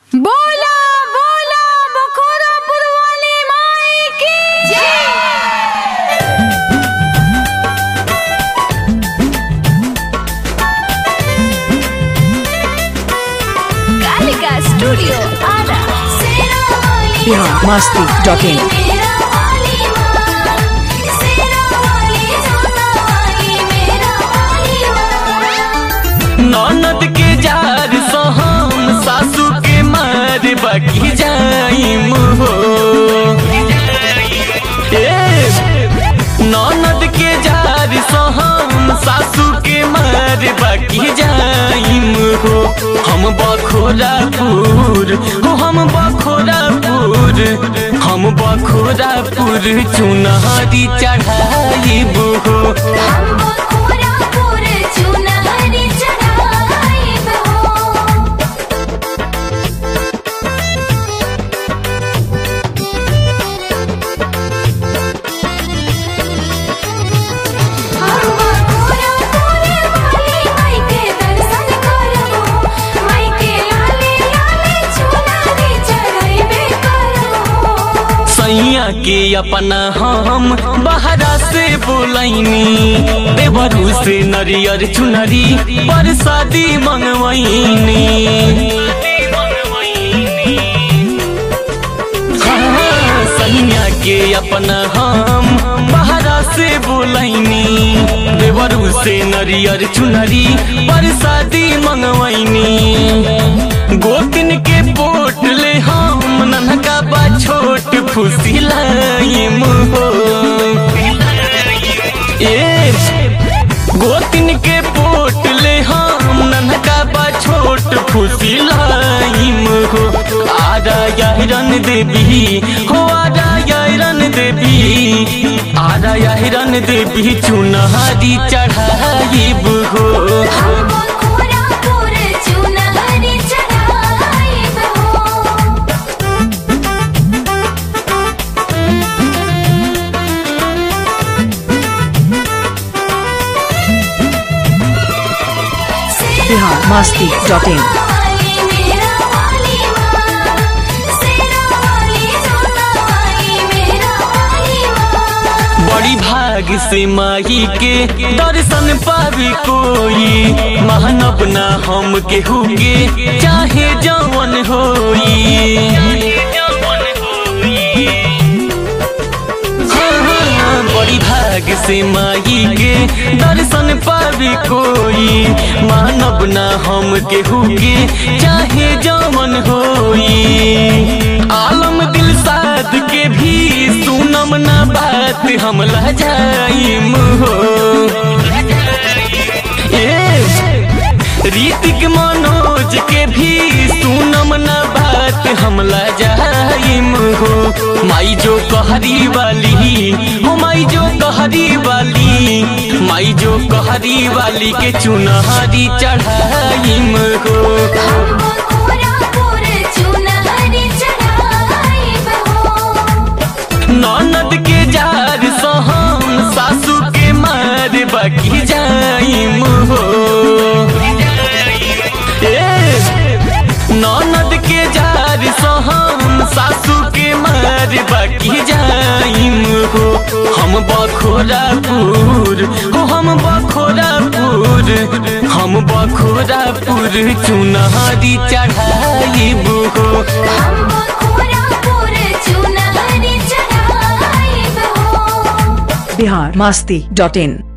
बोला बोला बखोरापुर वाली माई की Kalika studio Ara Bihar Masti dot in ननद के जार सो हम सासू के मार बाकी जाइम हो ए, ननद के जार सो हम सासू के मार बाकी जाइम हो हम बखोरापुर हो हम बखोरापुर हम बखोरापुर चुनहरी चढ़ाइब हो सैया के अपना हम बहरा से बोलैनी देवरू से नरियर चुनरी परसादी मंगवैनी हाँ, सैया के अपना हम बहरा से बोलैनी देवरू से नरियर चुनरी परसादी मंगवैनी गोतिन के पोट ले हम ननका बा छोट फुसी लाइम हो ए गोतिन के पोट ले हम ननका बा छोट फुसी लाइम हो आरा यारन देवी हो आरा यारन देवी आरा यारन देवी चुनहारी चढ़ाइब हो बिहार मस्ती डॉट इन बड़ी भाग से माही के दर्शन पावी कोई महानब ना हम के हुगे चाहे जवन होई हाँ, हाँ, बड़ी भाग से माही के दर्शन पावी कोई मानव ना हम के हुगे चाहे जवन होई आलम दिल साध के भी सुनम ना बात हम लजाइम हो ए रीतिक मनोज के भी सुनम ना बात हम लजाइम हो माई जो कहरी वाली हो माई जो कहरी वाली माई जो कहरी वाली के चुनहरी चढ़ाइम हो ननद के जार सो हम सासू के मार बाकी जाइम हो ए, ननद के जार सो हम सासू के मार बाकी जाइम हो हम बखोरापुर हो हम बखोरापुर हम बखोरापुर चुनहरी चढ़ाइब हो बिहार मस्ती डॉट इन